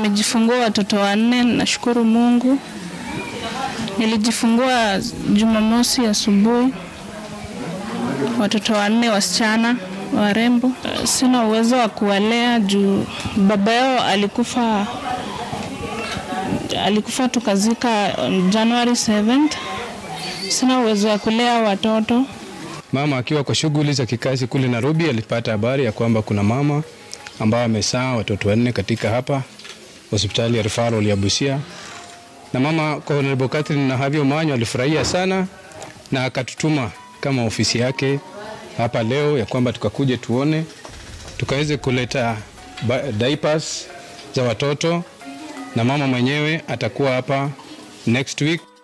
nimejifungua watoto wanne, nashukuru Mungu. Nilijifungua Jumamosi asubuhi, watoto wanne wasichana warembo. Sina uwezo wa kuwalea juu baba yao alikufa, alikufa tukazika on January 7th. Sina uwezo wa kulea watoto. Mama akiwa kwa shughuli za kikazi kule Nairobi alipata habari ya kwamba kuna mama ambaye amezaa watoto wanne katika hapa hospitali ya referral ya Busia, na mama Honorable Catherine Nahavyo Manyo alifurahia sana na akatutuma kama ofisi yake hapa leo ya kwamba tukakuje tuone tukaweze kuleta diapers za watoto, na mama mwenyewe atakuwa hapa next week.